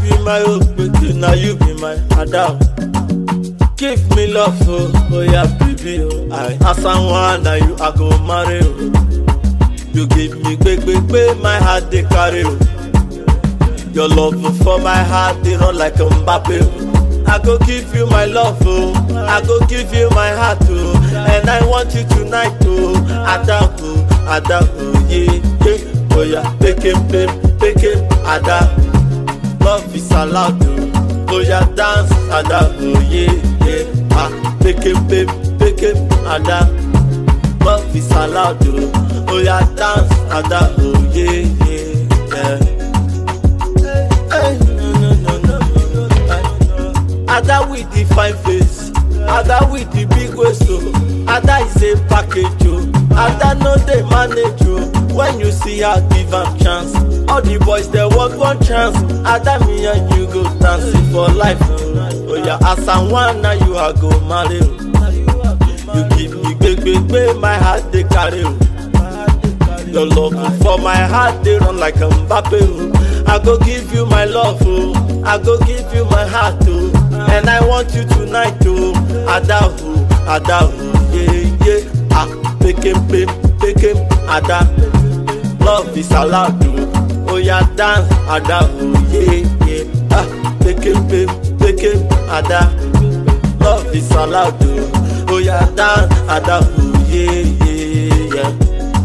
be my hope, baby, now you be my Adam. Give me love, oh, oh yeah, baby, oh. I as I want, now you I go marry, oh. You give me big, big, big, my heart they carry, oh. Your love for my heart, they run like a Mbappe, oh. I go give you my love, oh. I go give you my heart, oh. And I want you tonight, oh. Ada, oh, Ada, oh, yeah, yeah. Oh yeah, pick him, pick, pick him, Ada. Love is allowed, oh. Oh yeah, dance, Ada, oh yeah, yeah. Ah, pick him, pick, pick him, Ada. Love is allowed, oh. Oh yeah, dance, Ada, oh yeah, yeah, yeah. Hey, no, no, no, no, no, no. Ada with the fine face, Ada with the big waist, oh. Ada is a package, oh. Ada no dey manage, oh. When you see her, give am chance. All the boys they want one chance. Ada me and you go dancing for life, oh. Oh yeah, as I want now you are go marry, oh. You give me big, big, big, my heart they carry, oh. Your love for my heart they run like a Mbappe oh. I go give you my love oh. I go give you my heart oh. And I want you tonight oh. Ada oh, Ada oh, yeah yeah. Ah, pick him, pick, pick him, Ada. Love is allowed oh. Oh yeah, dance, Ada oh yeah yeah. Ah, pick him, pick, pick him, Ada. Love is allowed oh. Oh yeah, dance, Ada oh yeah yeah yeah.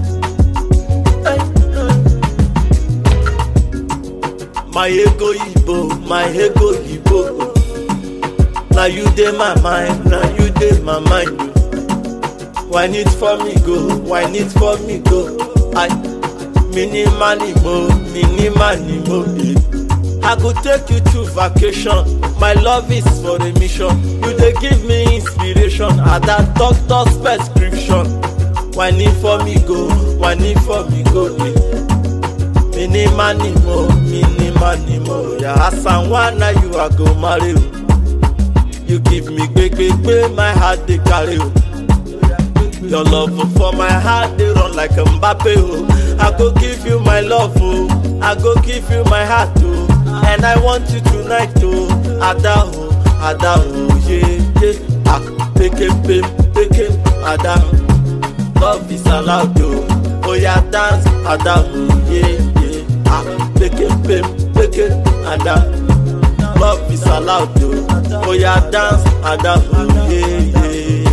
My ego Igbo, my ego Igbo. Now you dey my mind, now you dey my mind. Why need for me go, why need for me go? I mini money mo, mini money mo. eh. I go take you to vacation. My love is for a mission. You dey give me inspiration. At that doctor's prescription. Why need for me go, why need for me go? Eh. Mini money mo, mini money mo. Yeah, as I want now you are go marry. oh. You give me big, big, big, my heart they carry. oh. Your love for my heart they run like a Mbappe. Oh. I go give you my love, oh. I go give you my heart, oh. And I want you tonight, oh. Ada, oh, Ada, oh, yeah, yeah. Ah, pick him, pick, pick him, Ada. Love is allowed, oh. Oh yeah, dance, Ada, oh, yeah, yeah. Ah, pick him, pick, pick him, Ada. Love is allowed, oh. Oh yeah, dance, Ada, oh, yeah, yeah. yeah.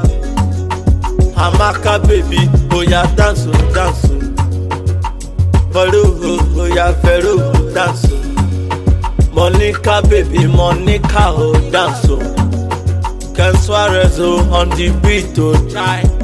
Amaka baby, oh yeah, dance, oh, dance, oh. Vero, oh, oh yeah, Vero, oh, dance, oh. Monica baby, Monica, oh, dance, oh. Ken Suarez, oh, on the beat, oh, try.